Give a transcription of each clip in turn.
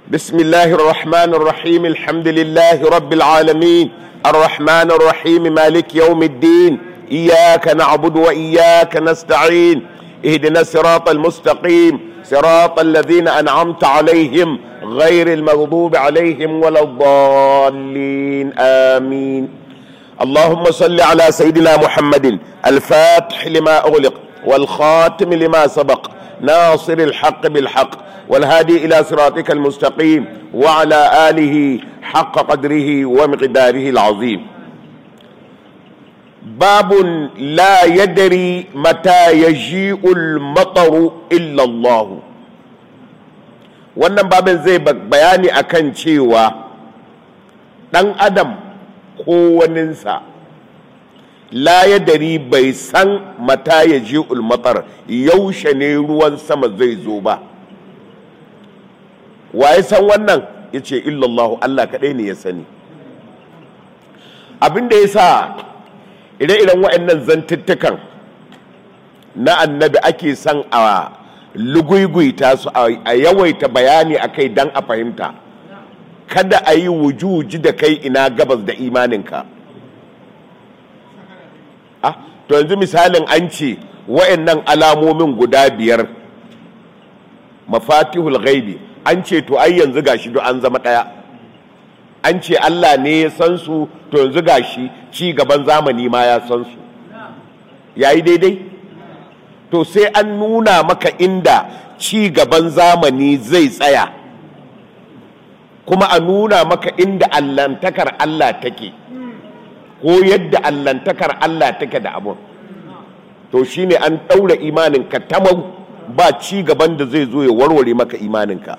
بسم الله الرحمن الرحيم الحمد لله رب العالمين الرحمن الرحيم مالك يوم الدين إياك نعبد وإياك نستعين اهدنا الصراط المستقيم صراط الذين أنعمت عليهم غير المغضوب عليهم ولا الضالين آمين اللهم صل على سيدنا محمد الفاتح لما أغلق والخاتم لما سبق ناصر الحق بالحق والهادي إلى صراطك المستقيم وعلى آله حق قدره ومقداره العظيم باب لا يدري متى يجيء المطر إلا الله wannan babin zai bayani akan cewa ɗan adam ko waninsa la ya dari bai san mata ya ji ulmatar yaushe ne ruwan sama zai zo ba waye san wannan ya ce illallahu Allah kaɗai ne ya sani abinda ya sa ire-iren waɗannan zantuttukan na annabi ake son a luguiguita su a yawaita bayani a kai don a fahimta kada a yi wujuji da kai ina gabas da imaninka ah to yanzu misalin an ce wa'annan alamomin guda biyar mafatihul ghaibi an ce to ai yanzu gashi duk an zama ɗaya an ce Allah ne ya san su to yanzu gashi ci gaban zamani ma ya san su yayi daidai to sai an nuna maka inda ci gaban zamani zai tsaya kuma a nuna maka inda allantakar Allah take ko yadda allantakar Allah take da abun to shine an ɗaura imaninka tamau ba ci gaban da zai zo ya warware maka imaninka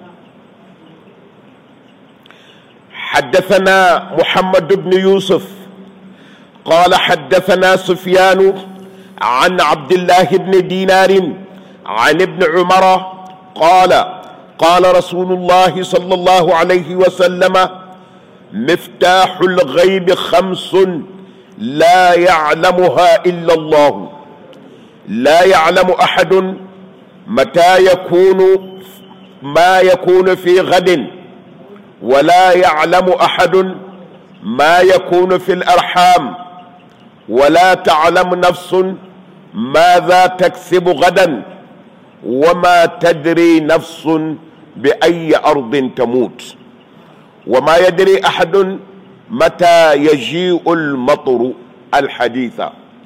حدثنا محمد بن يوسف قال حدثنا سفيان عن عبد الله بن دينار عن ابن عمر قال قال رسول الله صلى الله عليه وسلم مفتاح الغيب خمس لا يعلمها الا الله لا يعلم احد متى يكون ما يكون في غد ولا يعلم احد ما يكون في الارحام ولا تعلم نفس ماذا تكسب غدا وما تدري نفس باي ارض تموت وما يدري احد متى يجيء المطر الحديث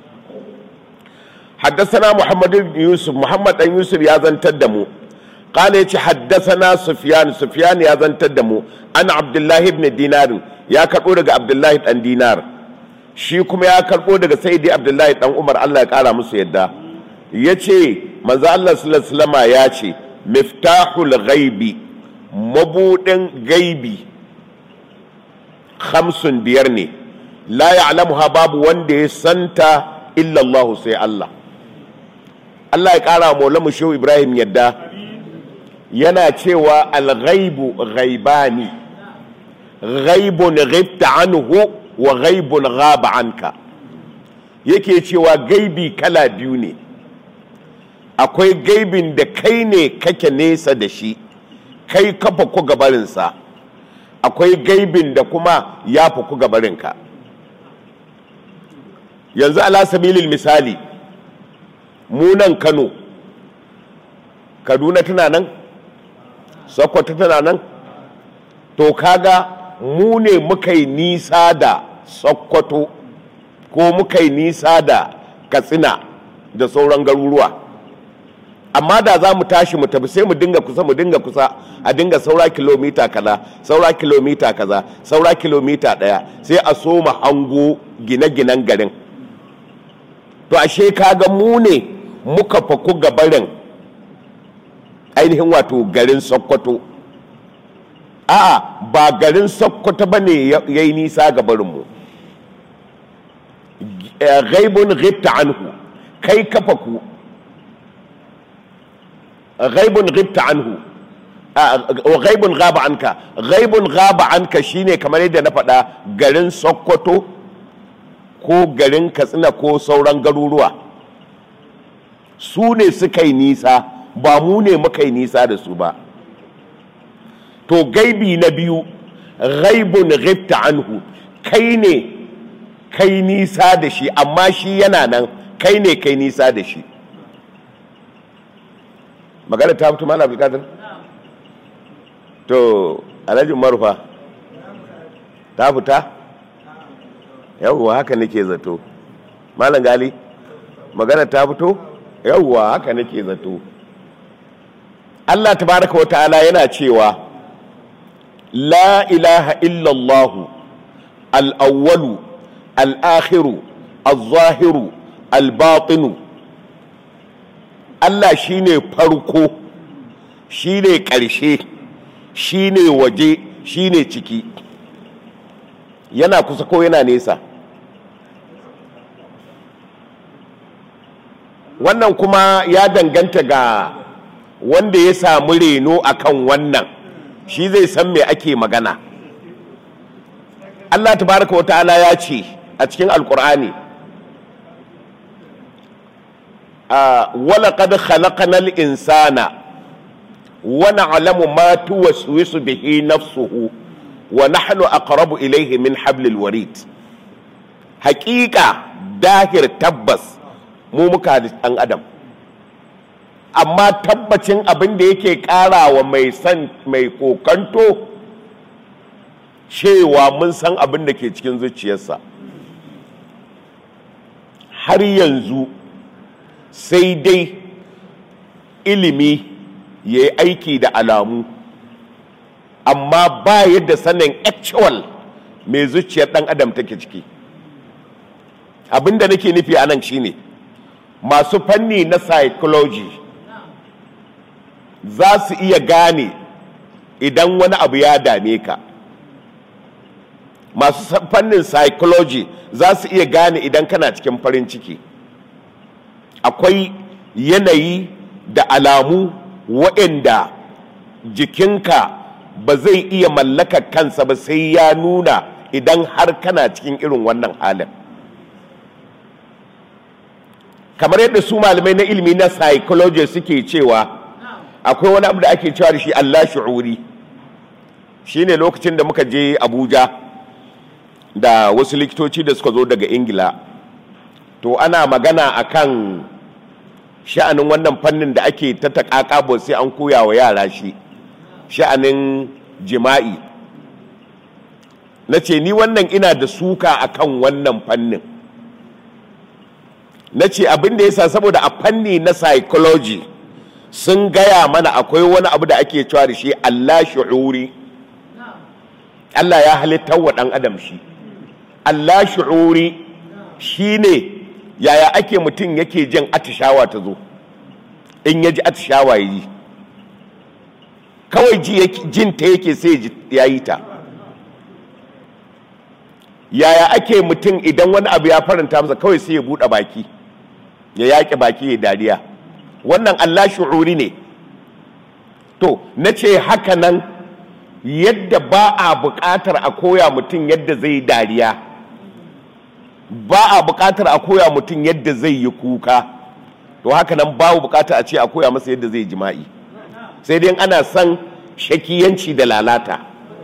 حدثنا محمد بن يوسف محمد بن يوسف يا زن تدمو قال يتي حدثنا سفيان سفيان يا زن تدمو انا عبد الله بن دينار يا كربو daga عبد الله بن دينار shi kuma ya karbo daga sayyidi abdullahi dan umar Allah ya kara musu yadda yace manzo Allah sallallahu alaihi wasallam ya ce miftahul ghaibi mabudin gaibi hamsin biyar ne la ya'lamuha babu wanda ya santa illa Allah sai Allah Allah ya kara maula mu shehu Ibrahim yadda yana cewa al-ghaibu ghaibani ghaibun ghibta anhu wa ghaibun ghaba anka yake cewa gaibi kala biyu ne akwai gaibin da kai ne kake nesa da shi kai kafa ku gabarinsa akwai gaibin da kuma ya fi ku gabarinka yanzu ala sabilil misali munan kano kaduna tana nan sokoto tana nan to kaga mu ne muka yi nisa da sokoto ko muka yi nisa da katsina da sauran garuruwa amma da za mu tashi mu tafi sai mu dinga kusa mu dinga kusa a dinga saura kilomita kaza saura kilomita kaza saura kilomita daya sai a soma hango gine-ginen garin to ashe kaga mu ne muka faku gabarin ainihin wato garin sokoto a'a ba garin sokoto ba ne ya yi nisa gabarinmu gaibun ghibta anhu kai kafa ku ghaibun ghibta anhu ghaibun ghaba anka ghaibun ghaba anka shine kamar yadda na faɗa garin sokoto ko garin katsina ko sauran garuruwa su ne suka yi nisa ba mu ne muka yi nisa da su ba to gaibi na biyu ghaibun ghibta anhu kai ne kai nisa da shi amma shi yana nan kai ne kai nisa da shi magana ta fito malam abdulkadir to alhaji marufa ta fita yawwa haka nake zato malam gali magana ta fito yawwa haka nake zato Allah tabaraka wa ta'ala yana cewa la ilaha illallah al-awwalu al-akhiru al-zahiru al-batinu Allah shine farko shine ƙarshe shine waje shine ciki yana kusa ko yana nesa wannan kuma ya danganta ga wanda ya samu reno akan wannan shi zai san me ake magana Allah tabaraka wa ta'ala ya ce a cikin alkur'ani wala qad khalaqnal insana wa na'lamu ma tuwaswisu bihi nafsuhu wa nahnu aqrabu ilayhi min hablil warid haqiqa dahir tabbas mu muka da ɗan adam amma tabbacin abin da yake ƙarawa mai san mai kokanto cewa mun san abin da ke cikin zuciyarsa har yanzu sai dai ilimi ya yi aiki da alamu amma ba yadda sanin actual mai zuciyar ɗan adam take ciki abin da nake nufi a nan shine masu fanni na psychology za su iya gane idan wani abu ya dame ka masu fannin psychology za su iya gane idan kana cikin farin ciki akwai yanayi da alamu waɗanda jikinka ba zai iya mallakar kansa ba sai ya nuna idan har kana cikin irin wannan halin kamar yadda su malamai na ilimi na psychology suke cewa akwai wani abu da ake cewa da shi Allah shu'uri shine lokacin da muka je Abuja da wasu likitoci da suka zo daga Ingila to ana magana akan sha'anin wannan fannin da ake ta takakabo sai an koya wa yara shi sha'anin jima'i na ce ni wannan ina da suka akan wannan fannin na ce abin da yasa saboda a fanni na psychology sun gaya mana akwai wani abu da ake cewa da shi Allah shu'uri Allah ya halittar wa ɗan adam shi Allah shu'uri shi ne yaya ake mutum yake jin atishawa ta zo in ya ji atishawa ya yi kawai jin ta yake sai ya yi ta yaya ake mutum idan wani abu ya faranta masa kawai sai ya buɗe baki ya yaƙi baki ya dariya wannan Allah shu'uri ne to na ce haka nan yadda ba a buƙatar a koya mutum yadda zai dariya ba a buƙatar a koya mutum yadda zai yi kuka to haka nan babu buƙatar a ce a koya masa yadda zai jima'i sai dai ana son shakiyanci da lalata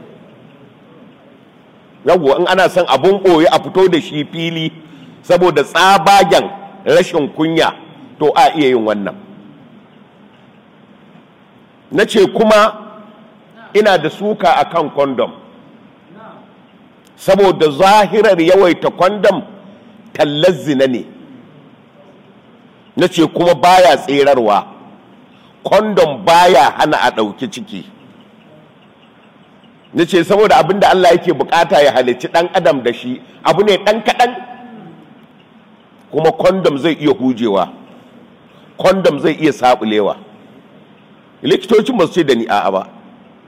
yawwa in ana son abun ɓoye a fito da shi fili saboda tsabagen rashin kunya to a iya yin wannan na ce kuma ina da suka a kan kondom saboda zahirar yawaita kondom tallar zina ne na ce kuma baya tserarwa kondom baya hana a ɗauki ciki na ce saboda abin da Allah yake bukata ya halicci ɗan adam da shi abu ne ɗan kaɗan kuma kondom zai iya hujewa kondom zai iya saɓulewa likitocin ba su ce da ni a'a ba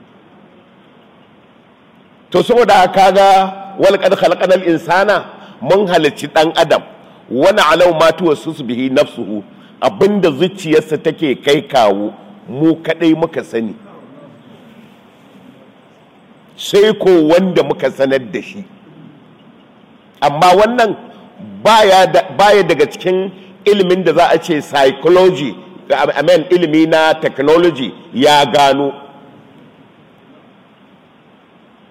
to saboda kaga walqad khalaqal insana mun halicci dan adam wani alau ma su bihi nafsuhu abinda zuciyarsa take kai kawo mu kadai muka sani sai ko wanda muka sanar da shi amma wannan baya daga cikin ilimin da za a ce psychology amen ilimi na technology ya gano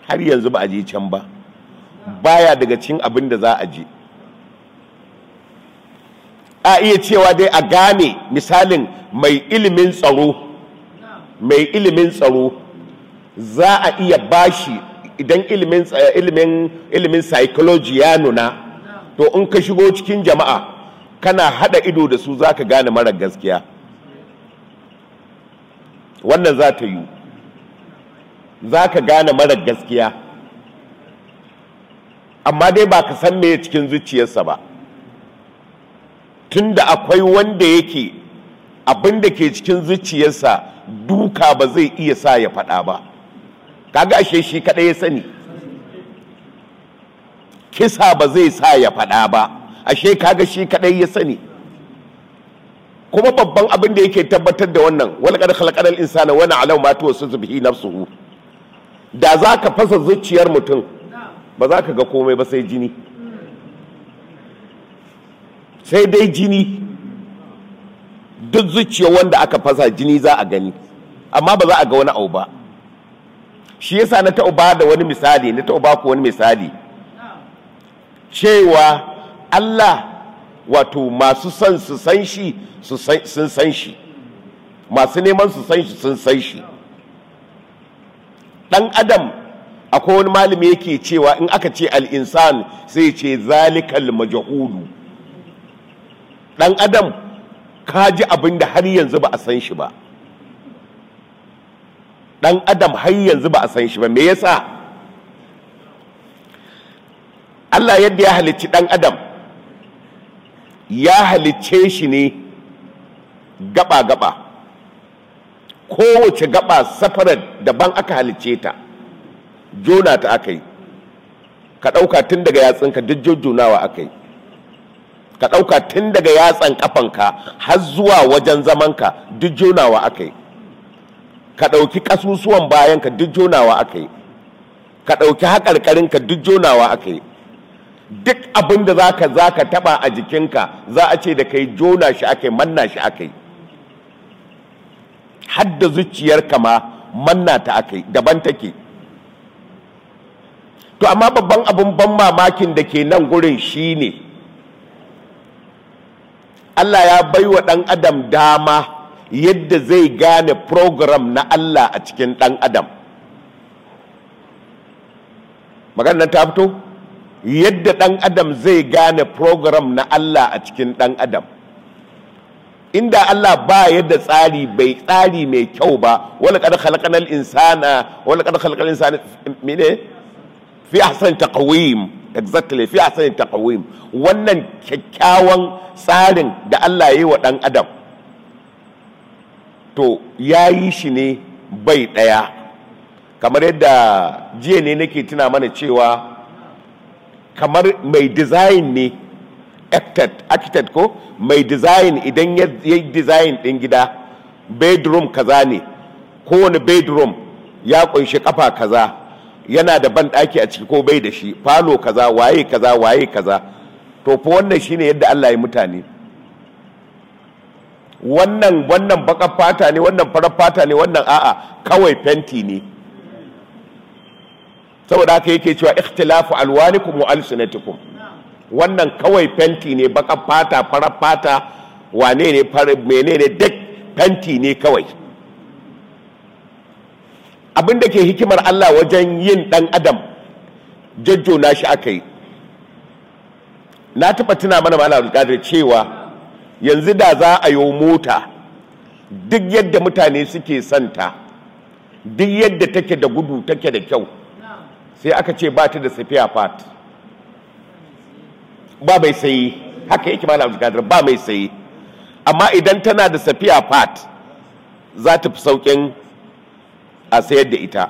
har yanzu ba a je can ba baya daga cikin abin da za a je a iya cewa dai a gane misalin mai ilimin tsaro mai ilimin tsaro za a iya bashi idan ilimin ilimin ilimin psychology ya nuna to in ka shigo cikin jama'a kana hada ido da su za ka gane mara gaskiya wannan za ta yi za ka gane mara gaskiya amma dai ba ka san me cikin zuciyarsa ba tunda akwai wanda yake abin da ke cikin zuciyarsa duka ba zai iya sa ya faɗa ba kaga ashe shi kaɗai ya sani kisa ba zai sa ya faɗa ba ashe kaga shi kaɗai ya sani kuma babban abin da yake tabbatar da wannan wani kada khalaqal insana wani alau ma tuwasu bihi nafsuhu da za ka fasa zuciyar mutum ba za ka ga komai ba sai jini sai dai jini duk zuciya wanda aka fasa jini za a gani amma ba za a ga wani abu ba shi yasa na taɓa ba da wani misali na taɓa ba ku wani misali cewa Allah wato masu son su san shi sun san shi masu neman su san shi sun san shi ɗan adam akwai wani malami yake cewa in aka ce al'insan sai ce zalikal majahulu ɗan adam ka ji abin da har yanzu ba a san shi ba ɗan adam har yanzu ba a san shi ba me yasa Allah yadda ya halicci ɗan adam ya halicce shi ne gaba-gaba kowace gaba safarar daban aka halicce ta jona ta aka yi ka ɗauka tun daga yatsunka duk jojjonawa aka yi ka ɗauka tun daga yatsan ƙafanka har zuwa wajen zamanka duk jonawa aka yi ka ɗauki ƙasusuwan bayanka duk jonawa aka yi ka ɗauki haƙarƙarinka duk jonawa aka yi duk abin da za ka za ka taɓa a jikinka za a ce da kai jona shi aka yi manna shi aka yi hadda zuciyarka ma manna ta aka yi daban take to amma babban abin ban mamakin da ke nan gurin shi ne Allah ya baiwa ɗan adam dama yadda zai gane program na Allah a cikin ɗan adam maganar ta fito yadda ɗan adam zai gane program na Allah a cikin ɗan adam inda Allah ba yadda tsari bai tsari mai kyau ba wala kada khalaqanal insana wala kada khalaqal insana mene fi ahsan taqwim exactly fi ahsan taqwim wannan kyakkyawan tsarin da Allah ya yi wa dan adam to ya yi shi ne bai daya kamar yadda jiya ne nake tuna mana cewa kamar mai design ne architect ko mai design idan ya yi design ɗin gida bedroom kaza ne kowane bedroom ya kunshi kafa kaza yana da ban ɗaki a ciki ko bai da shi falo kaza waye kaza waye kaza to fa wannan shine yadda Allah ya mutane wannan wannan bakar fata ne wannan farar fata ne wannan a'a kawai fenti ne saboda haka yake cewa ikhtilafu alwanikum wa alsinatikum wannan kawai fenti ne baka fata farar fata wane ne menene duk fenti ne kawai abin da ke hikimar Allah wajen yin dan adam jajjona shi aka yi na taɓa tuna mana mala alƙadir cewa yanzu da za a yi mota duk yadda mutane suke santa duk yadda take da gudu take da kyau sai aka ce ba ta da safiya fat ba mai sayi haka yake malam abdulkadir ba mai sayi amma idan tana da safiya fat za ta fi saukin a sayar da ita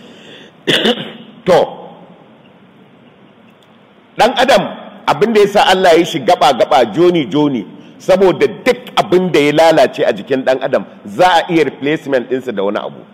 to dan adam abin da ya sa Allah ya shi gaba gaba joni joni saboda duk abin da ya lalace a jikin dan adam za a iya replacement ɗinsa da wani abu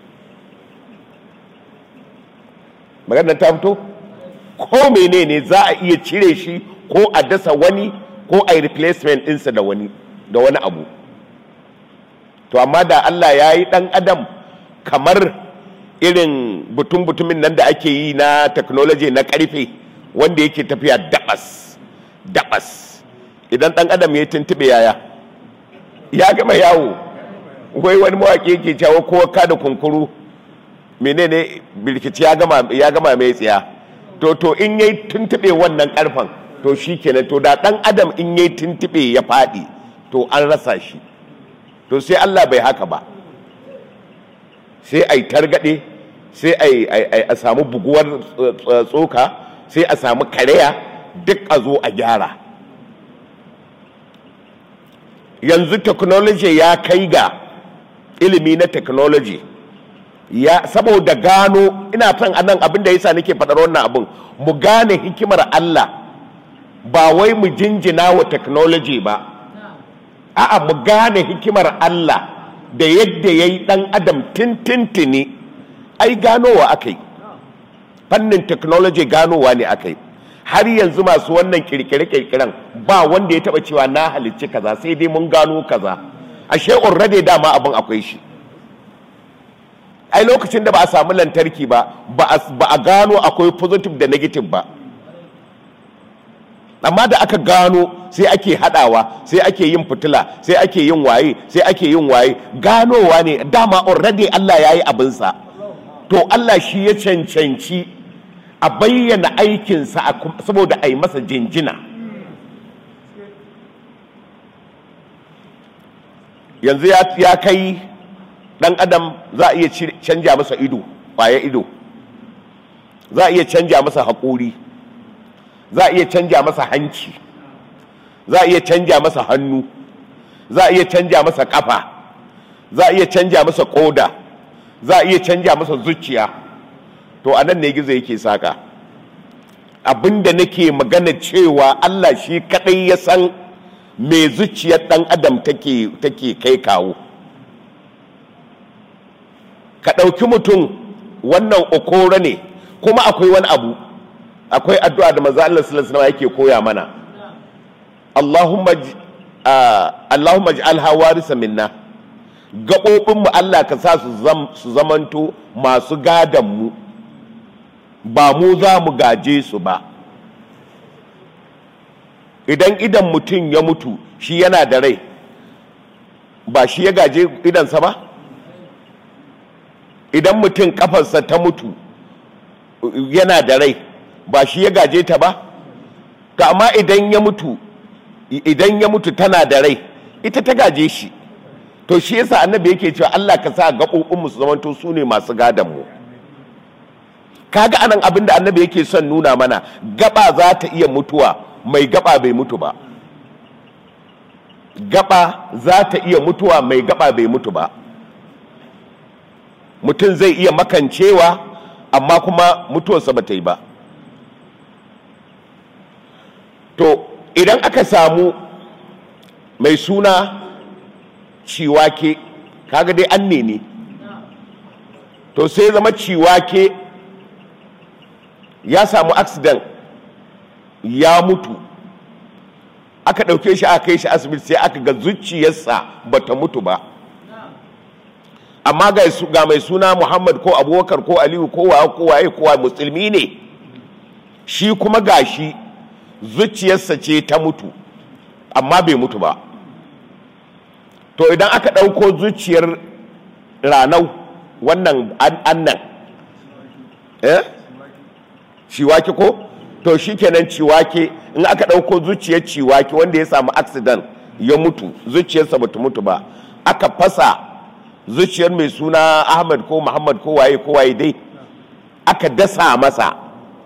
maganar ta fito ko menene za a iya cire shi ko a dasa wani ko a yi replacement ɗinsa da wani da wani abu to amma da Allah ya yi ɗan adam kamar irin butun-butumin nan da ake yi na technology na karfe wanda yake tafiya dabas dabas idan dan adam ya tuntube yaya ya gama yawo wai wani mawaƙi yake cewa kowa ka da kunkuru menene birkici ya gama ya gama mai tsiya to to in yayi tuntube wannan karfan to shikenan to da dan adam in yayi tuntube ya fadi to an rasa shi to sai Allah bai haka ba sai ai targade sai ai a samu buguwar tsoka sai a samu kareya duk a zo a gyara yanzu technology ya kai ga ilimi na technology ya saboda gano ina son anan abin da yasa nake faɗar wannan abin mu gane hikimar Allah ba wai mu jinjina wa technology ba a'a mu gane hikimar Allah da yadda ya yi ɗan adam tintintini ai ganowa aka yi fannin technology ganowa ne aka yi har yanzu masu wannan kirkire-kirkiren ba wanda ya taba cewa na halicci kaza sai dai mun gano kaza ashe already dama abin akwai shi ai lokacin da ba a samu lantarki ba ba a gano akwai positive da negative ba amma da aka gano sai ake hadawa sai ake yin fitila sai ake yin waye sai ake yin waye ganowa ne dama already Allah ya yi abinsa to Allah shi ya cancanci a bayyana aikinsa saboda a yi masa jinjina yanzu ya kai dan adam za a iya canja masa ido ƙwaya ido za a iya canja masa haƙori za a iya canja masa hanci za a iya canja masa hannu za a iya canja masa ƙafa za a iya canja masa ƙoda za a iya canja masa zuciya to a nan ne gizo yake saka abinda nake magana cewa Allah shi kadai ya san me zuciyar dan adam take take kai kawo ka ɗauki mutum wannan okoro ne kuma akwai wani abu akwai addu'a da maza Allah sallallahu alaihi yake koya mana Allahumma Allahumma ij'alha warisa minna gaɓoɓinmu Allah ka sa su zamanto masu mu ba mu za mu gaje su ba idan idan mutum ya mutu shi yana da rai ba shi ya gaje idansa ba idan mutum kafarsa ta mutu yana da rai ba shi ya gaje ta ba ka amma idan ya mutu idan ya mutu tana da rai ita ta gaje shi to shi yasa annabi yake cewa Allah ka sa gaɓoɓinmu su zamanto su ne masu gadon mu kaga anan abin da annabi yake son nuna mana gaba za ta iya mutuwa mai gaba bai mutu ba gaba za ta iya mutuwa mai gaba bai mutu ba mutum zai iya makancewa amma kuma mutuwarsa ba ta yi ba to idan aka samu mai suna ciwake kaga dai an ne ne to sai zama ciwake ya samu accident ya mutu aka ɗauke shi aka kai shi asibiti sai aka ga zuciyarsa ba ta mutu ba amma ga mai suna muhammad ko abubakar ko aliyu ko waye ko waye kowa musulmi ne shi kuma gashi zuciyarsa ce ta mutu amma bai mutu ba to idan aka ɗauko zuciyar ranau wannan annan eh ciwake ko to shikenan ciwake in aka ɗauko zuciyar ciwake wanda ya samu accident ya mutu zuciyarsa bata mutu ba aka fasa zuciyar mai suna ahmad ko muhammad ko waye ko waye dai aka dasa masa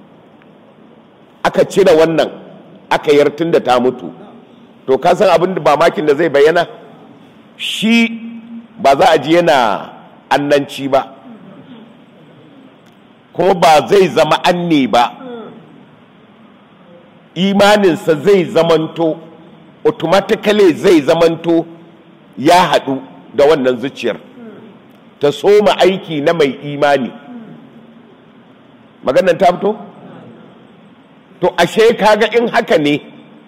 aka cire wannan aka yartun da ta mutu to ka san abin da mamakin da zai bayyana shi ba za a ji yana annanci ba kuma ba zai zama anne ba imaninsa zai zamanto automatically zai zamanto ya haɗu da wannan zuciyar ta soma aiki na mai imani maganan ta fito? to ashe kaga in haka ne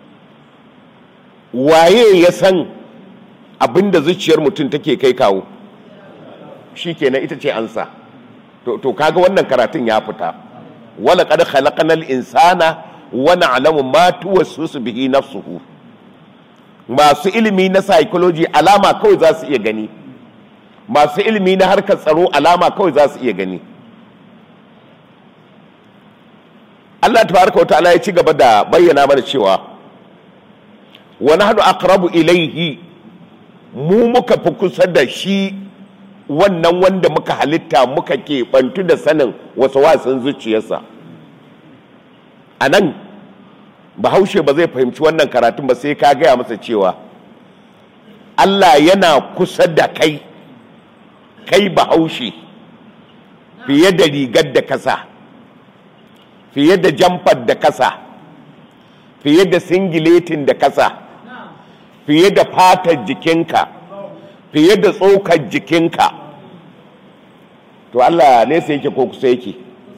waye ya san abinda zuciyar mutum take kai kawo shi kenan ita ce ansa to, to kaga wannan karatun ya fita wala qad khalaqnal insana wa na'lamu ma tuwaswisu bihi nafsuhu masu ilimi na psychology alama kawai za su iya gani masu ilimi na harkar tsaro alama kawai za su iya gani Allah tabaraka wa ta'ala ya ci gaba da bayyana mana cewa wa nahnu aqrabu ilayhi mu muka fi kusa da shi wannan wanda muka halitta muka ke bantu da sanin wasu wasan zuciyarsa a nan bahaushe ba zai fahimci wannan karatun ba sai ka gaya masa cewa Allah yana kusa da kai kai bahaushe fiye da rigar da kasa fiye da jamfar da kasa fiye da singiletin da kasa fiye da fatar jikinka fiye da tsokar jikinka to Allah nesa yake ko kusa yake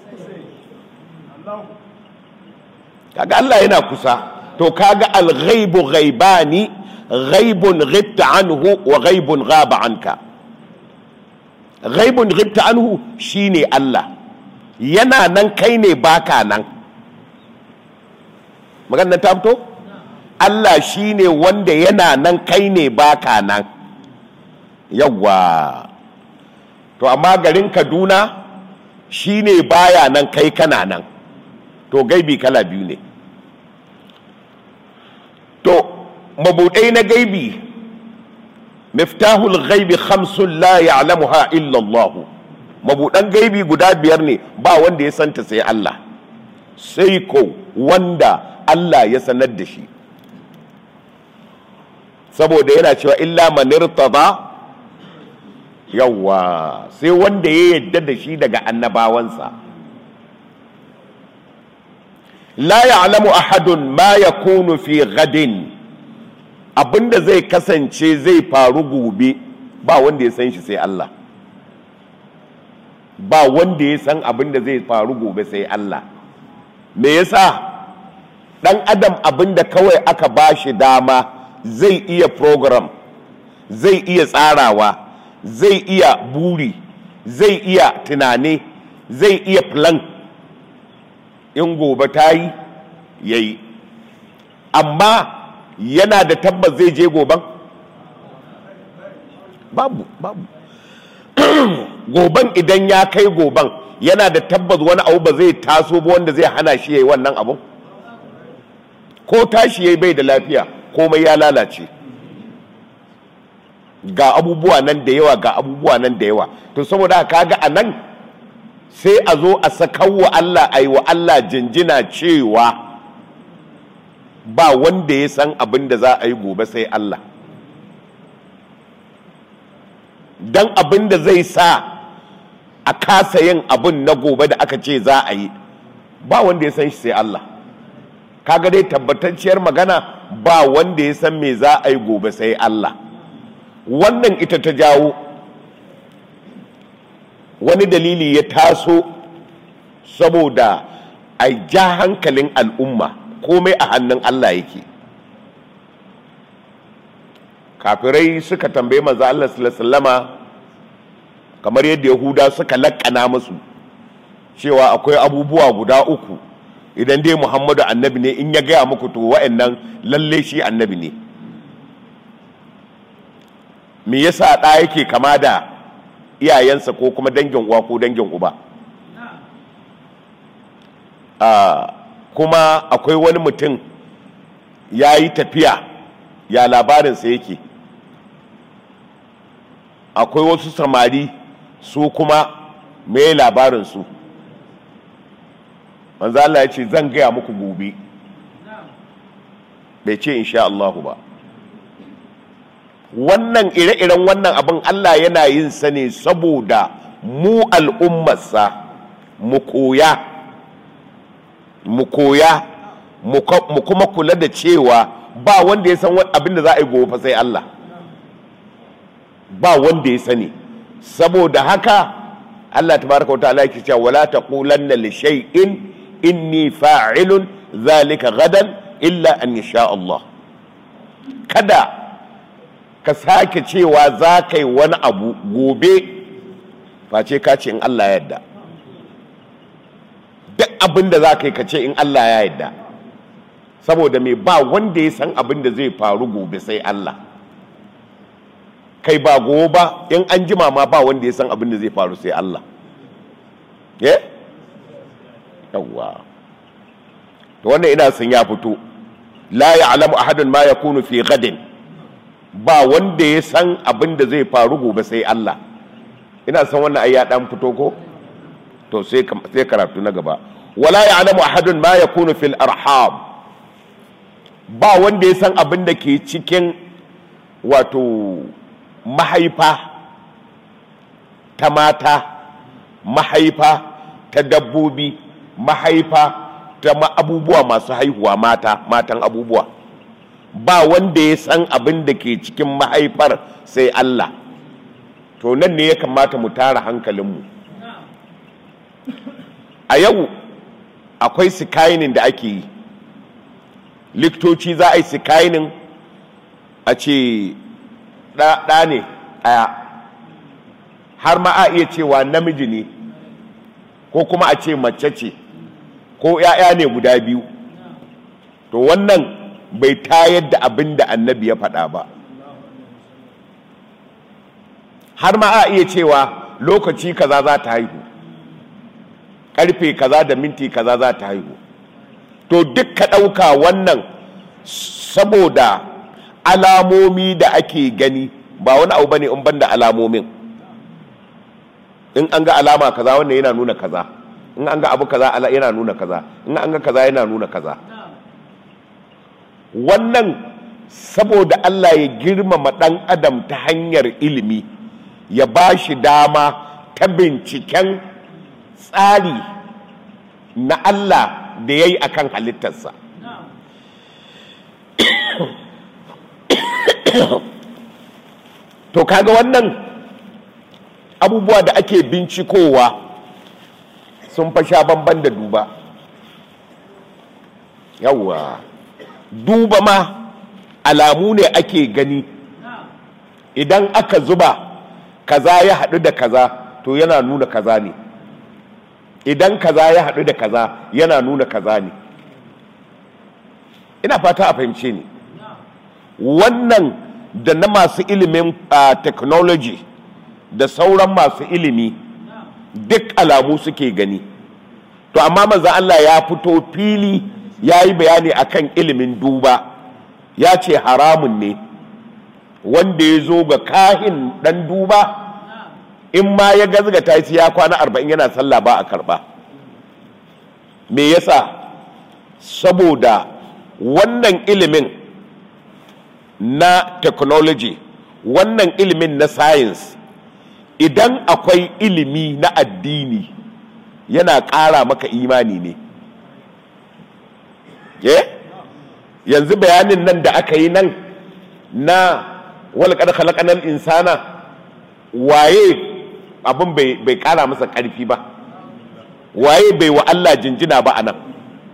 kaga Allah yana kusa to kaga al-ghaibu ghaibani ghaibun ghibta anhu wa ghaibun ghaba anka ghaibun ghibta anhu shine Allah yana nan kai ne baka nan maganar ta fito Allah shine wanda yana nan kai ne baka nan yawwa to amma garin Kaduna shine baya nan kai kana nan to gaibi kala biyu ne to mabudai na gaibi miftahul gaibi khamsun la ya'lamuha illa Allah mabudan gaibi guda biyar ne ba wanda ya santa sai Allah sai ko wanda Allah ya sanar da shi saboda yana cewa illa man irtada yawa sai wanda ya yadda da shi daga annabawansa la ya'lamu ahadun ma yakunu fi gadin abinda zai kasance zai faru gobe ba wanda ya san shi sai Allah ba wanda ya san abinda zai faru gobe sai Allah me yasa dan adam abinda kawai aka bashi dama zai iya program zai iya tsarawa zai iya buri zai iya tunani zai iya plan in gobe ta yi ya yi amma yana da tabbas zai je goben babu babu goben idan ya kai goben yana da tabbas wani abu ba zai taso ba wanda zai hana shi ya yi wannan abu ko tashi ya yi bai da lafiya komai ya lalace ga abubuwa nan da yawa ga abubuwa nan da yawa to saboda kaga a nan sai a zo a sakawa Allah a yi wa Allah jinjina cewa ba wanda ya san abin da za a yi gobe sai Allah don abin da zai sa a kasa yin abin na gobe da aka ce za a yi ba wanda ya san shi sai Allah kaga dai tabbatacciyar magana ba wanda ya san me za a yi gobe sai Allah wannan ita ta jawo wani dalili ya taso saboda a ja hankalin al'umma komai a hannun Allah yake kafirai suka tambaye manzo Allah sallama kamar yadda yahuda suka lakkana musu cewa akwai abubuwa guda uku idan dai muhammadu annabi ne in ya gaya muku to wa'annan lalle shi annabi ne me yasa ɗa yake kama da iyayensa ko kuma dangin uwa ko dangin uba kuma akwai wani mutum ya yi tafiya ya labarinsa yake akwai wasu samari su kuma mai labarinsu manzo Allah ya ce zan gaya muku gobe bai ce insha Allahu ba wannan ire-iren wannan abin Allah yana yin sa ne saboda mu al'ummarsa mu koya mu koya mu kuma kula da cewa ba wanda ya san abin da za a yi gobe sai Allah ba wanda ya sani saboda haka Allah tabaraka wata'ala yake cewa wala taqulanna li shay'in inni fa'ilun zalika gadan illa an yasha Allah kada ka sake cewa za ka yi wani abu gobe face ka ce in Allah yadda abin da za ka yi ka ce in Allah ya yarda saboda mai ba wanda ya san abin da zai faru gobe sai Allah kai ba gobe ba in an jima ma ba wanda ya san abin da zai faru sai Allah ye yawwa to wannan ina sun ya fito la ya'lamu ahadun ma yakunu fi gadin ba wanda ya san abin da zai faru gobe sai Allah ina san wannan ai ya dan fito ko to sai sai karatu na gaba wala ya'lamu ahadun ma yakunu fil arham ba wanda ya san abin da ke cikin wato mahaifa ta mata mahaifa ta dabbobi mahaifa ta abubuwa masu haihuwa mata matan abubuwa ba wanda ya san abin da ke cikin mahaifar sai Allah to nan ne ya kamata mu tara hankalinmu a yau akwai sikainin da ake yi liktoci za a yi sikainin a ce ɗa ne ɗaya har ma a iya cewa namiji ne ko kuma a ce mace ce ko ‘ya'ya ne guda biyu to wannan bai tayar da abin da annabi ya faɗa ba har ma a iya cewa lokaci kaza za ta haihu ƙarfe kaza da minti kaza za ta haihu to duk ka ɗauka wannan saboda alamomi da ake gani ba wani abu bane in ban da alamomin in an ga alama kaza wannan yana nuna kaza in an ga abu kaza yana nuna kaza in an ga kaza yana nuna kaza wannan saboda Allah ya girmama ɗan adam ta hanyar ilimi ya ba shi dama ta binciken tsari na Allah da ya yi a kan halittarsa to kaga wannan abubuwa da ake bincikowa sun fasha banban da duba yawwa duba ma alamu ne ake gani idan aka zuba kaza ya haɗu da kaza to yana nuna kaza ne idan kaza ya haɗu da kaza yana nuna kaza ne ina fata a fahimce ni wannan da na masu ilimin uh, technology da sauran masu ilimi duk alamu suke gani to amma maza Allah ya fito fili ya yi bayani akan ilimin duba ya ce haramun ne wanda ya zo ga kahin dan duba in ma ya gazgata shi ya kwana arba'in yana sallah ba a karba me yasa saboda wannan ilimin na technology wannan ilimin na science idan akwai ilimi na addini yana ƙara maka imani ne yanzu bayanin nan da aka yi nan na walƙar halakanar insana waye abin bai ƙara masa ƙarfi ba waye bai wa Allah jinjina ba a nan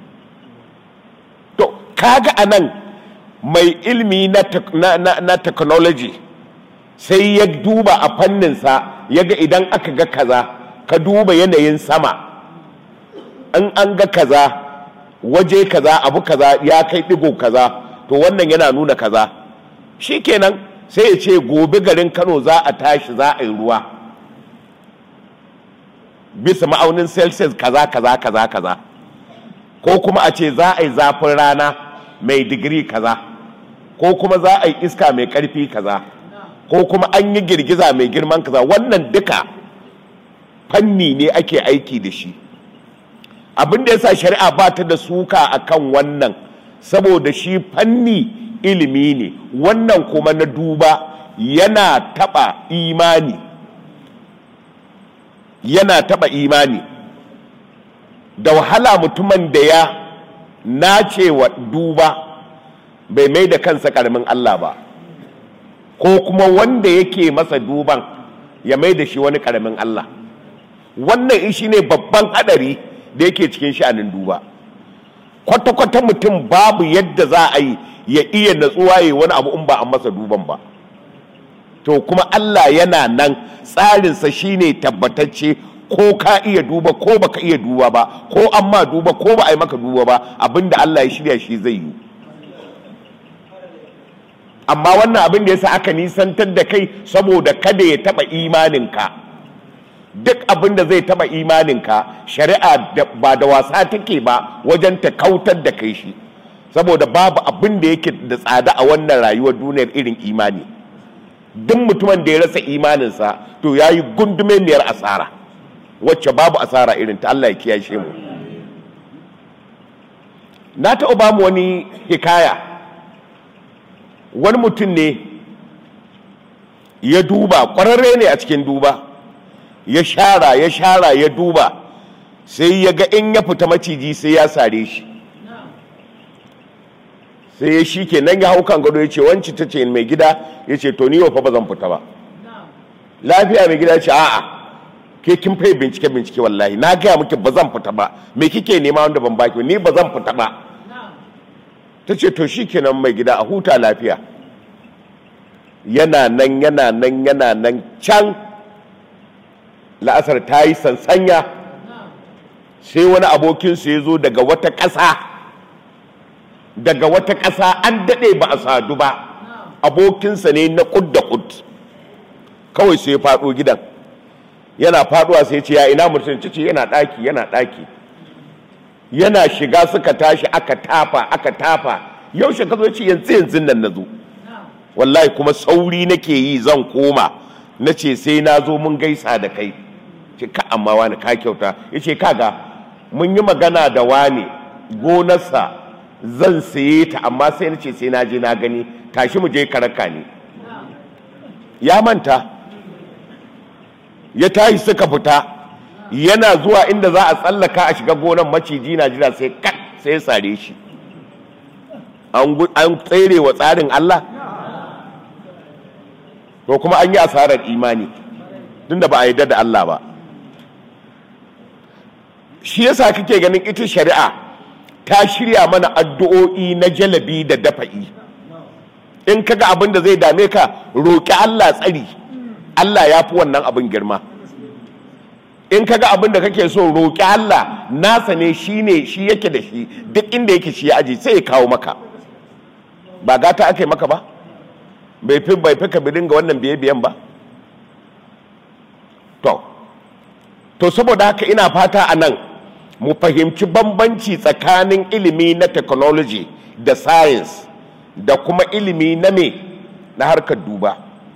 to kaga a nan mai ilmi na, na, na, na technology sai ya duba a fanninsa ya ga idan aka ga kaza ka duba yanayin sama in an ga kaza waje kaza abu kaza ya kai digo kaza to wannan yana nuna kaza shikenan sai ya ce gobe garin kano za a tashi za a yi ruwa bisa ma'aunin celsius kaza kaza kaza kaza ko kuma a ce za a yi zafin rana mai digiri kaza ko kuma za a yi iska mai karfi kaza ko kuma an yi girgiza mai girman kaza wannan duka fanni ne ake aiki da shi abin da yasa shari'a ba ta da suka akan wannan saboda shi fanni ilimi ne wannan kuma na duba yana taba imani yana taba imani da wahala mutumin da ya nace wa duba bai mai da kansa karamin Allah ba ko kuma wanda yake masa duban ya mai da shi wani karamin Allah wannan shi ne babban hadari da yake cikin sha'anin duba kwata-kwata mutum babu yadda za a yi ya iya natsuwa ya wani abu in ba an masa duban ba to kuma Allah yana nan tsarinsa shine tabbatacce ko ka iya duba ko baka iya duba ba ko amma duba ko ba a yi maka duba ba abinda Allah ya shirya shi zai yi amma wannan abin da yasa aka nisantar da kai saboda kada ya taba imaninka duk abin da zai taba imaninka shari'a ba da wasa take ba wajen ta kautar da kai shi saboda babu abin da yake da tsada a wannan rayuwar duniyar irin imani duk mutumin da ya rasa imaninsa to ya yi gundumemiyar asara wacce babu asara irin ta Allah ya kiyashe mu na taɓa ba mu wani hikaya wani mutum ne ya duba ƙwararre ne a cikin duba ya shara ya shara ya duba sai ya ga in ya fita maciji sai ya sare shi sai ya shi ke nan ya hau kan gado ya ce wanci ta ce mai gida ya ce to ni fa ba zan fita ba lafiya mai gida ce a'a ke kin fai bincike bincike wallahi na gaya miki ba zan fita ba me kike nema wanda ban baki ni ba zan fita ba ta ce to shi kenan mai gida a huta lafiya yana nan yana nan yana nan can la'asar ta yi sansanya sai wani abokinsu ya zo daga wata ƙasa daga wata ƙasa an daɗe ba a sadu ba abokinsa ne na ƙud da ƙud kawai sai ya faɗo gidan yana faɗuwa sai ce ya ina mutum ce yana ɗaki yana ɗaki yana shiga suka tashi aka tafa aka tafa yaushe ka zo ce yanzu yanzu nan na zo wallahi kuma sauri nake yi zan koma na ce sai na zo mun gaisa da kai ce ka amma wani ka kyauta ya ce kaga mun yi magana da wani gonarsa zan saye ta amma sai na ce sai na je na gani tashi mu je karaka ne ya manta ya tashi suka fita yana zuwa inda za a tsallaka a shiga gonan maciji na jira sai kat sai ya sare shi an tsere wa tsarin Allah to kuma an yi asarar imani tunda ba a yarda da Allah ba shi yasa kake ganin ita shari'a ta shirya mana addu'o'i na jalabi da dafa'i in kaga abin da zai dame ka roƙi Allah tsari Allah ya fi wannan abin girma in kaga abin da kake so roƙi Allah nasa ne shi ne shi yake da shi duk inda yake shi ya aji sai ya kawo maka ba gata aka yi maka ba bai fi bai fi ka dinga wannan biye biyan ba to to saboda haka ina fata a nan mu fahimci bambanci tsakanin ilimi na technology da science da kuma ilimi na me na harkar duba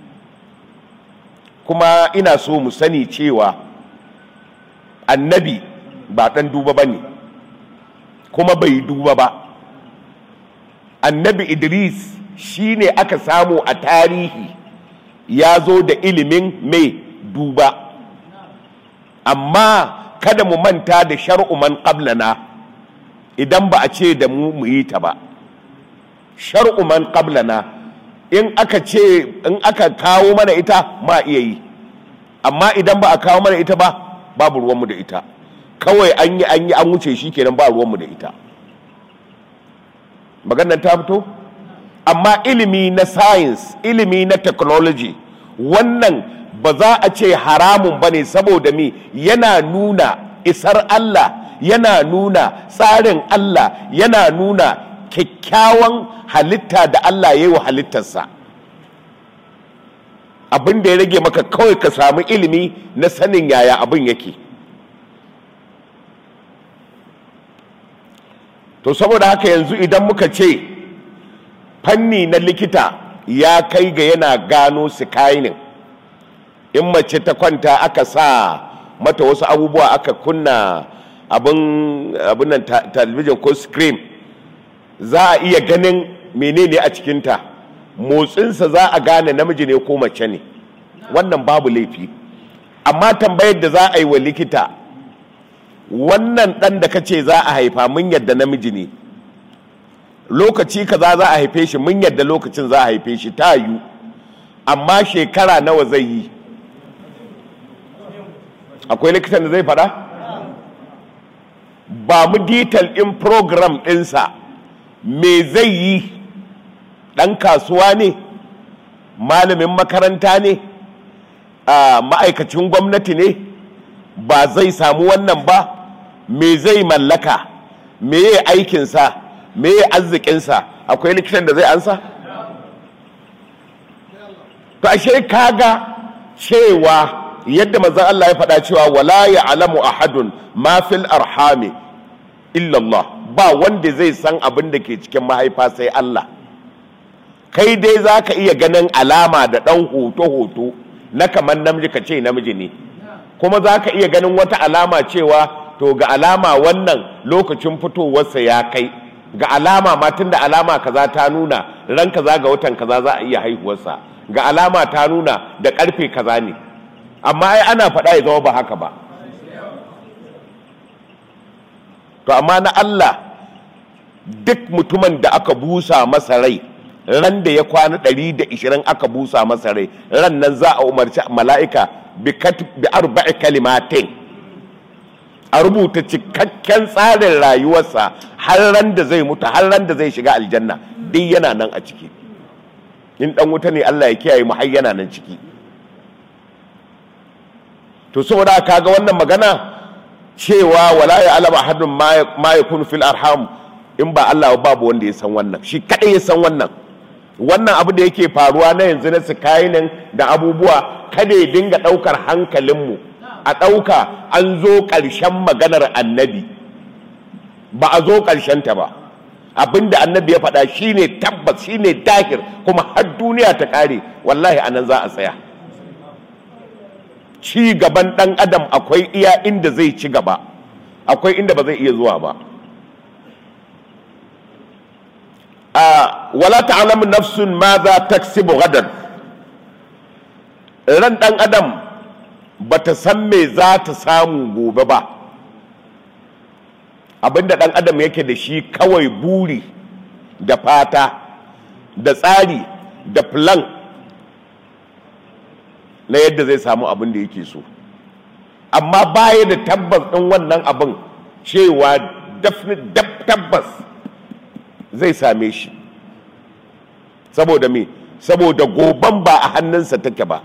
kuma ina so mu sani cewa annabi ba ɗan duba ba ne kuma bai duba ba annabi idris shi ne aka samu a tarihi ya zo da ilimin mai duba amma kada mu manta da shar'u man qablana idan ba a ce da mu mu yi ta ba shar'u man qablana in aka ce in aka kawo mana ita ma iya yi amma idan ba a kawo mana ita ba babu ruwanmu da ita kawai an yi an yi an wuce shi kenan ba ruwanmu da ita maganar ta fito amma ilimi na science ilimi na technology wannan ba za a ce haramun ba ne saboda mi yana nuna isar Allah yana nuna tsarin Allah yana nuna kyakkyawan halitta da Allah ya yi wa halittarsa abin da ya rage maka kawai ka samu ilimi na sanin yaya abin yake to saboda haka yanzu idan muka ce fanni na likita ya kai ga yana gano sikainin in mace ta kwanta aka sa mata wasu abubuwa aka kunna abin nan talabijin ko screen za a iya ganin menene a cikinta motsinsa za a gane namiji ne ko mace ne wannan babu laifi amma tambayar da za a yi wa likita wannan ɗan da ka ce za a haifa mun yadda namiji ne lokaci kaza za a haife shi mun yadda lokacin za a haife shi ta yiwu amma shekara nawa zai yi akwai likitan da zai fada ba mu detail ɗin program ɗinsa me zai yi ɗan kasuwa ne malamin makaranta ne ma'aikacin gwamnati ne ba zai samu wannan ba me zai mallaka me ya aikinsa me ya arzikinsa akwai likitan da zai ansa to ashe kaga cewa yadda manzon Allah ya faɗa cewa wala ya alamu ahadun ma fil arhami illallah ba wanda zai san abin da ke cikin mahaifa sai Allah kai dai za ka iya ganin alama da ɗan hoto-hoto na kamar namiji ka ce namiji ne kuma za ka iya ganin wata alama cewa to ga alama wannan lokacin fitowarsa ya kai ga alama ma tun da alama kaza ta nuna ran kaza ga watan kaza za a iya haihuwarsa ga alama ta nuna da karfe kaza ne amma ai ana faɗa ya zama ba haka ba to amma na Allah duk mutumin da aka busa masa rai ran da ya kwana 120 aka busa masa rai ran nan za a umarci mala'ika bi arba'i kalimatin a rubuta cikakken tsarin rayuwarsa har ran da zai mutu har ran da zai shiga aljanna duk yana nan a ciki in dan wuta ne Allah ya kiyaye mu har yana nan ciki to saboda kaga wannan magana cewa wala ya alama hadun ma yakunu fil arham in ba Allah babu wanda ya san wannan shi kadai ya san wannan wannan abu da yake faruwa na yanzu na sikainin da abubuwa kada ya dinga daukar hankalinmu a dauka an zo karshen maganar annabi ba a zo ta ba abinda annabi ya faɗa shine tabbas shine dahir kuma har duniya ta kare wallahi anan za a tsaya ci gaban ɗan adam akwai iya inda zai ci gaba akwai inda ba zai iya zuwa ba a wala ta'lamu nafsun ma za taksibu gadan ran ɗan adam bata san me za ta samu gobe ba abinda ɗan adam yake da shi kawai buri da fata da tsari da plan na yadda zai samu abin da yake so amma baya da tabbas ɗin wannan abin cewa tabbas zai same shi saboda me saboda goban ba a hannunsa take ba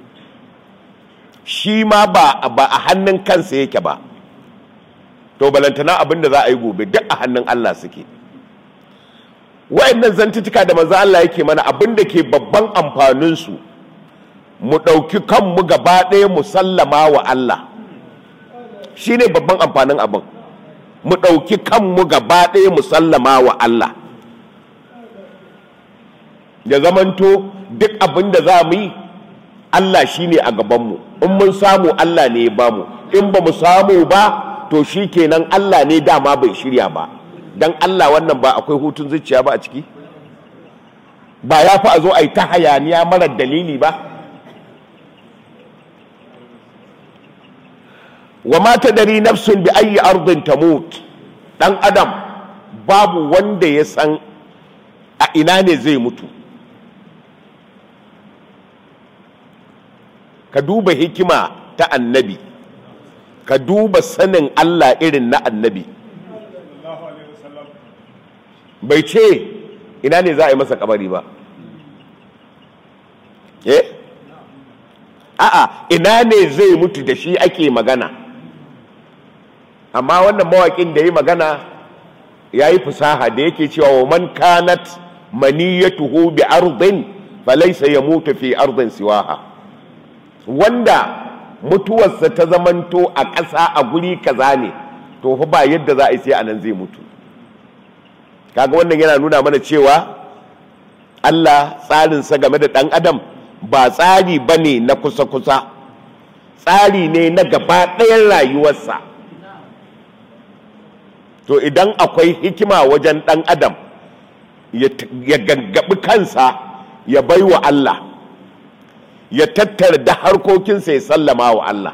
shi ma ba a hannun kansa yake ba to balantana abin da za a yi gobe duk a hannun Allah suke wa'annan zantutuka da maza Allah yake mana abin da ke babban amfaninsu mu ɗauki kanmu gaba ɗaya mu sallama wa Allah shi ne babban amfanin abin mu ɗauki kanmu gaba ɗaya mu sallama wa Allah ya zamanto duk abin da za mu yi Allah shi ne a gabanmu in mun samu Allah ne ya bamu in ba mu samu ba to shi kenan Allah ne dama bai shirya ba don Allah wannan ba akwai hutun zuciya ba a ciki ba ya fi a zo a yi ta hayaniya marar dalili ba wa ma tadari nafsun bi ayi ardin tamut dan adam babu wanda ya san a ina ne zai mutu ka duba hikima ta annabi ka duba sanin Allah irin na annabi bai ce ina ne za a yi masa kabari ba eh a'a ina ne zai mutu da shi ake magana amma wannan mawaƙin da yi magana ya yi fusaha da yake cewa wa man kanat maniyatuhu bi ardin falaysa yamutu fi ardin siwaha wanda mutuwarsa ta zamanto a ƙasa a guri kaza ne to fa ba yadda za a yi sai anan zai mutu kaga wannan yana nuna mana cewa Allah tsarinsa game da ɗan adam ba tsari ba ne na kusa-kusa tsari ne na gaba ɗayan rayuwarsa to idan akwai hikima wajen ɗan adam ya gaggabi kansa ya bai wa Allah ya tattara da harkokinsa ya sallama wa Allah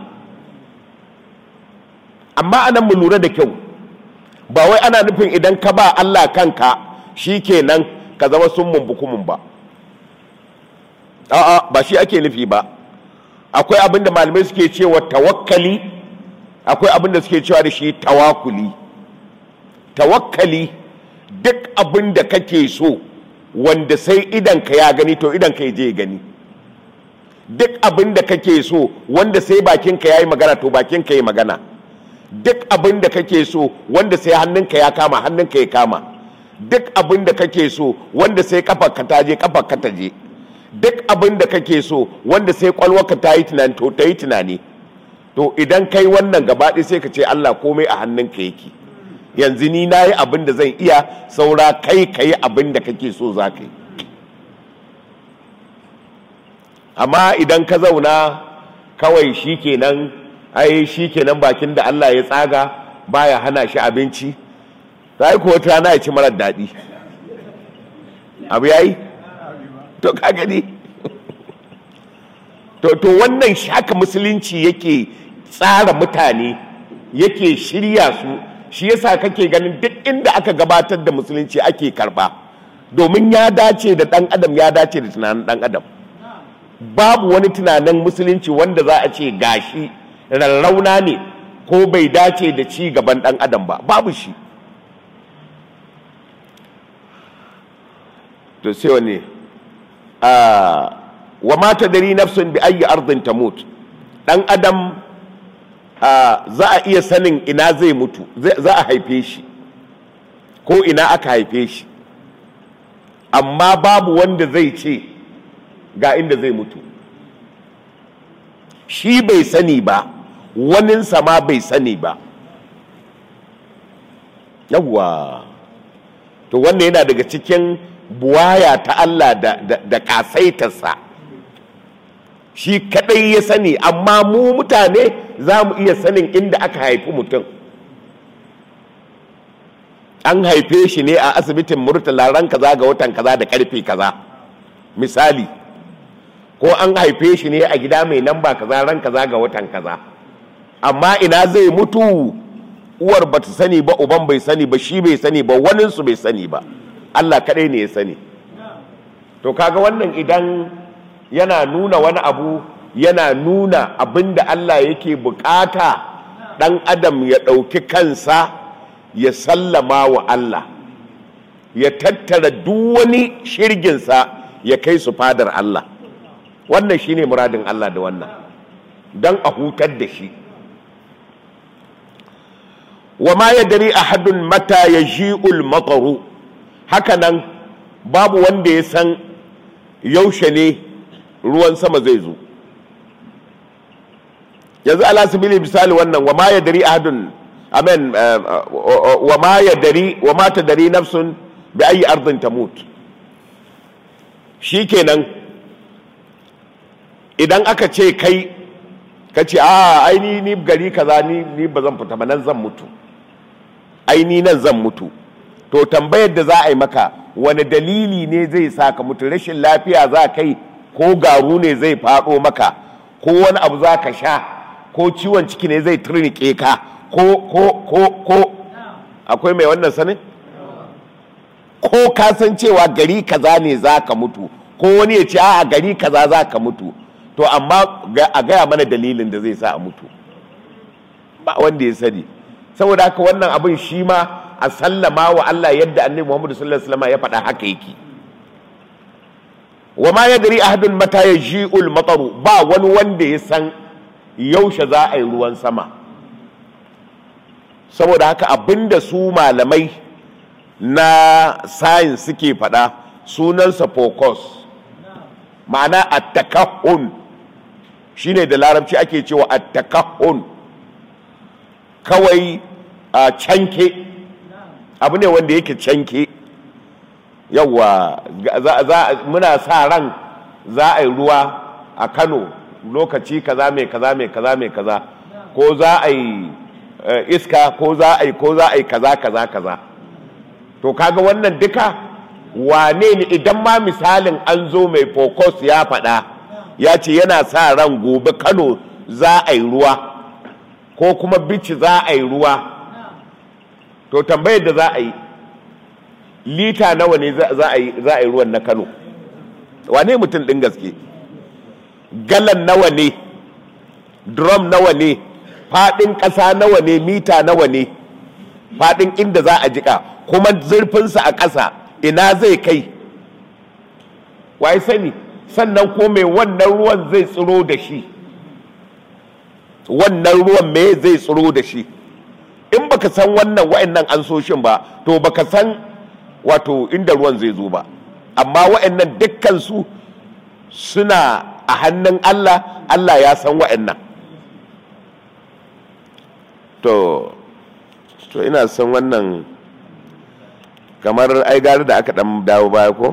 amma anan mu lura da kyau ba wai ana nufin idan ka ba Allah kanka shi kenan ka zama sun mumbukumin ba a'a ba shi ake nufi ba akwai abin da malamai suke cewa tawakkali akwai abin da suke cewa da shi tawakuli tawakkali duk abin da kake so wanda sai idan ka ya gani to idan ka je gani duk abin da kake so wanda sai bakinka ya yi magana to bakinka ya yi magana duk abin da kake so wanda sai hannunka ya kama hannunka ya kama duk abin da kake so wanda sai kafarka ta je kafarka ta je duk abin da kake so wanda sai kwalwarka ta yi tunani to ta yi tunani to idan kai wannan gabaɗi sai ka ce Allah komai a hannunka yake yanzu ni na yi abin da zan iya saura kai ka yi abin da kake so za ka yi amma idan ka zauna kawai shi kenan ai shi kenan bakin da Allah ya tsaga baya hana shi abinci ta yi kuwa rana ya ci marar daɗi abu ya yi to ka gani to to wannan haka musulunci yake tsara mutane yake shirya su shi yasa kake ganin duk inda aka gabatar da musulunci ake karba domin ya dace da ɗan adam ya dace da tunanin ɗan adam babu wani tunanin musulunci wanda za a ce gashi rarrauna ne ko bai dace da ci gaban ɗan adam ba babu shi to sai wani wa mata dari nafsun bi ayi ardin tamut ɗan adam za a iya sanin ina zai mutu za a haife shi ko ina aka haife shi amma babu wanda zai ce ga inda zai mutu shi bai sani ba waninsa ma bai sani ba yawwa to wannan yana daga cikin buwaya ta Allah da, da, da kasaitarsa shi kadai ya sani amma mu mutane za mu iya sanin inda aka haifi mutum an haife shi ne a asibitin murtala ran kaza ga watan kaza da karfe kaza misali ko an haife shi ne a gida mai namba kaza ran kaza ga watan kaza amma ina zai mutu uwar ba ta sani ba uban bai sani ba shi bai sani ba waninsu bai sani ba Allah kaɗai ne ya sani to kaga wannan idan yana nuna wani abu yana nuna abin da Allah yake bukata ɗan adam ya ɗauki kansa ya sallama wa Allah ya tattara duk wani shirginsa ya kai su fadar Allah wannan shine muradin Allah da wannan don a hutar da shi wa ma ya dari ahadun mata ya ji'ul mataru hakanan babu wanda ya san yaushe ne ruwan sama zai zo yanzu alasibili misali wannan wa ma ya dari ahadun amen wa ma ya dari wa ma ta dari nafsun bi ayi ardin tamut shikenan idan aka ce kai ka ce a aini ni gari kaza ni ni ba zan fita ba nan zan mutu aini nan zan mutu to tambayar da za a yi maka wani dalili ne zai sa ka mutu rashin lafiya za kai ko garu ne zai faɗo maka ko wani abu za ka sha ko ciwon ciki ne zai turnike ka ko ko ko ko akwai mai wannan sanin ko ka san cewa gari kaza ne za ka mutu ko wani ya ce a gari kaza za ka mutu to amma a gaya mana dalilin da zai sa a mutu ba wanda ya sani saboda haka wannan abin shi ma a sallama wa Allah yadda annabi Muhammad sallallahu alaihi wasallam ya faɗa haka yake wa ma yadri ahadun mata yaji'ul mataru ba wani wanda ya san yaushe za a yi ruwan sama saboda haka abinda su malamai na science suke faɗa sunansa focus ma'ana attakahun shine da larabci ake cewa attakahun kawai a canke abu ne wanda yake canke yawwa muna sa ran za a yi ruwa a kano lokaci kaza mai kaza mai kaza mai kaza ko za a yi iska ko za a yi ko za a yi kaza kaza kaza to kaga wannan duka wane ne idan ma misalin an zo mai focus ya faɗa ya ce yana sa ran gobe kano za a yi ruwa ko kuma bici za a yi ruwa to tambayar da za a yi lita nawa ne za a yi ruwan na kano wane mutum ɗin gaske galan nawa ne drum nawa ne faɗin ƙasa nawa ne mita nawa ne faɗin inda za a jika kuma zurfinsa a ƙasa ina zai kai waye sani sannan ko mai wannan ruwan zai tsiro da shi wannan ruwan me zai tsiro da shi in baka san wannan wa'annan ansoshin ba to baka san wato inda ruwan zai zo ba amma wa'annan dukkan su suna a hannun Allah Allah ya san wa'annan to to ina son wannan kamar ai gari da aka dan dawo baya ko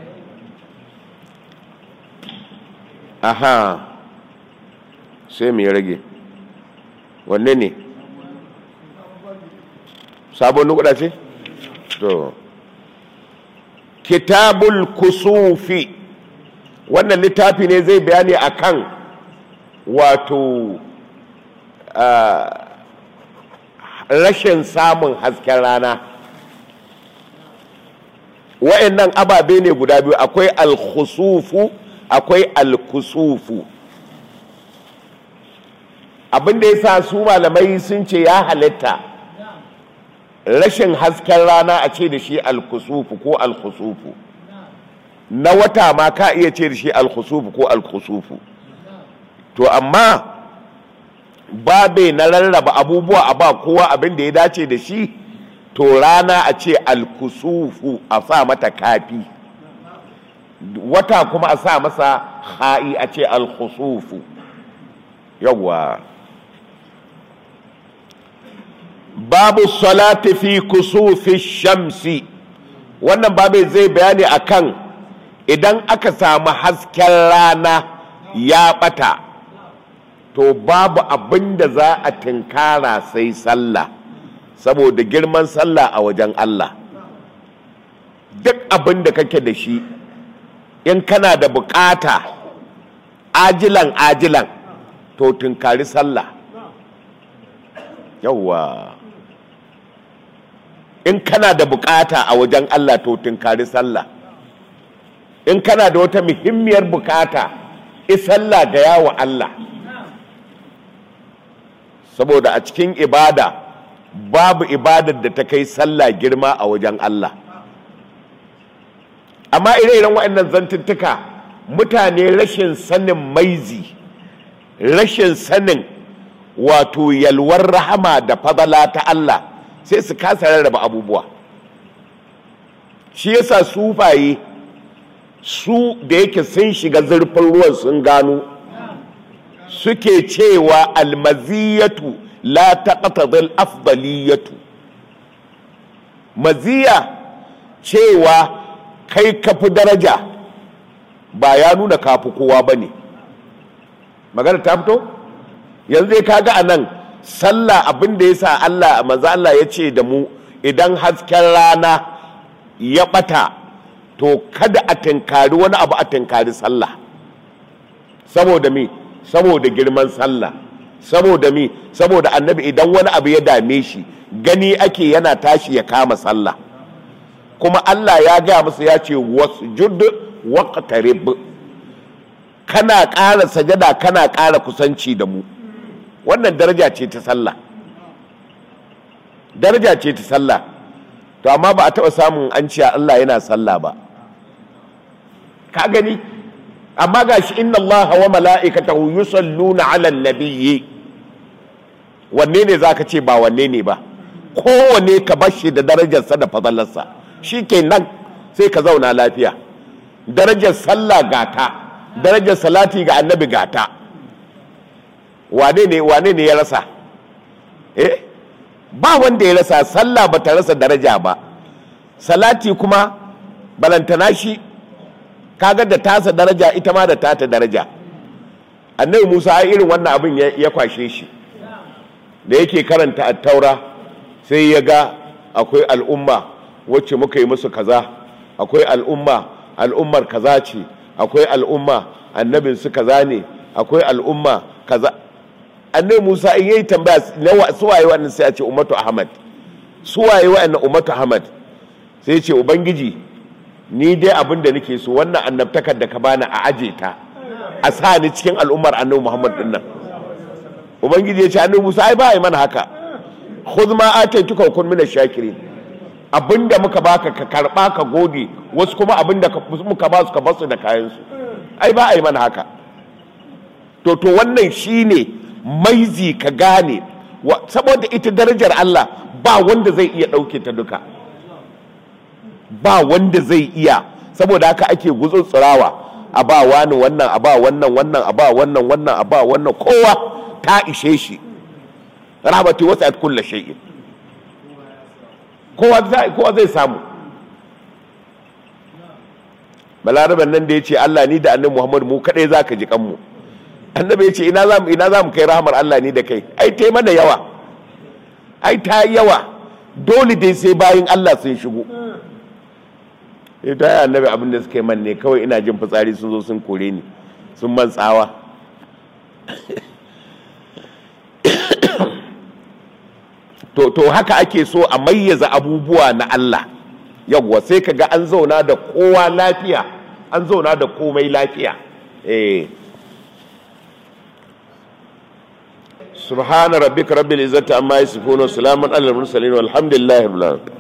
aha sai mu rage wanne ne sabon nukuda ce to kitabul kusufi wannan littafi ne zai bayani akan wato rashin samun hasken rana wa'annan ababe ne guda biyu akwai alkhusufu akwai alkusufu abinda ya sa su malamai sun ce ya halitta rashin hasken rana a ce da shi alkusufu ko alkusufu na wata ma ka iya ce da shi alkusufu ko alkusufu to amma babe na rarraba abubuwa a ba kowa abin da ya dace da shi to rana a ce alkusufu a sa mata kafi wata kuma a sa masa ha'i a ce alkusufu yawwa babu salati fi kusufi shamsi wannan babu zai bayani akan idan aka samu hasken rana ya bata to babu abin da za a tinkara sai sallah saboda girman sallah a wajen Allah duk abin da kake da shi in kana da bukata ajilan ajilan to tinkari sallah yawwa in kana da bukata a wajen Allah to tinkari sallah in kana da wata muhimmiyar bukata isalla ga yawo Allah saboda a cikin ibada babu ibadar da ta kai sallah girma a wajen Allah amma ire-iren waɗannan zantuttuka mutane rashin sanin maizi rashin sanin wato yalwar rahama da fadala ta Allah sai su kasa rarraba abubuwa shi yasa sufaye su da yake sun shiga zurfin ruwan sun gano suke cewa almaziyatu la taqtadil afdaliyatu maziya cewa kai kafi daraja ba ya nuna kafi kowa ba ne magana ta fito yanzu ka ga a nan sallah abin da ya sa Allah maza Allah ya ce da mu idan hasken rana ya bata to kada a tinkari wani abu a tinkari sallah saboda mi saboda girman sallah saboda mi saboda annabi idan wani abu ya dame shi gani ake yana tashi ya kama sallah kuma Allah ya gaya masa ya ce wasjud waqtarib kana ƙara sajada kana ƙara kusanci da mu wannan daraja ce ta sallah daraja ce ta sallah to amma ba a taɓa samun an ce Allah yana sallah ba ka gani amma gashi inna Allah wa mala'ikatahu yusalluna 'alan nabiyyi wanne ne zaka ce ba wanne ne ba kowane ka bar shi da darajarsa da fadalarsa shikenan sai ka zauna lafiya darajar sallah gata darajar salati ga annabi gata wane ne wane ne ya rasa eh ba wanda ya rasa sallah ba ta rasa daraja ba salati kuma balantana shi kaga da tasa daraja ita ma da tata daraja annabi musa a irin wannan abin ya kwashe shi da yake karanta attaura sai ya ga akwai al'umma wacce muka yi musu kaza akwai al'umma al'ummar kaza ce akwai al'umma annabin su kaza ne akwai al'umma kaza annabi musa in yayi tambaya na suwaye wannan sai a ce ummatu ahmad suwaye wannan ummatu ahmad sai ce ubangiji ni dai abin da nake so wannan annabtakar da ka bani a aje ta a sa ni cikin al'ummar annabi muhammad din nan ubangiji ya ce annabi musa ai ba yi mana haka khudh ma ataituka kun min shakirin abinda muka baka ka karba ka gode wasu kuma abinda muka ba su ka basu da kayan su ai ba a yi mana haka to to wannan shine maizi ka gane saboda ita darajar Allah ba wanda zai iya ɗauke ta duka ba wanda zai iya saboda haka ake gutsutsurawa a ba wani wannan a ba wannan wannan a ba wannan wannan a ba wannan kowa ta ishe shi rahmatu wasa'at kullu shay'in kowa zai kowa zai samu balaraban nan da ya ce Allah ni da annabi Muhammad mu kadai zaka ji kanmu annabi ya ce ina zamu ina zamu kai rahmar Allah ni da kai ai tai mana yawa ai ta yawa dole dai sai bayin Allah sun shigo ita ya annabi abin da suka yi man ne kawai ina jin fitsari sun zo sun kore ni sun man tsawa to to haka ake so a mayyaza abubuwa na Allah yawwa sai ka ga an zauna da kowa lafiya an zauna da komai lafiya eh subhana rabbika rabbil izzati amma yasifun wa salamun alal mursalin walhamdulillahi rabbil alamin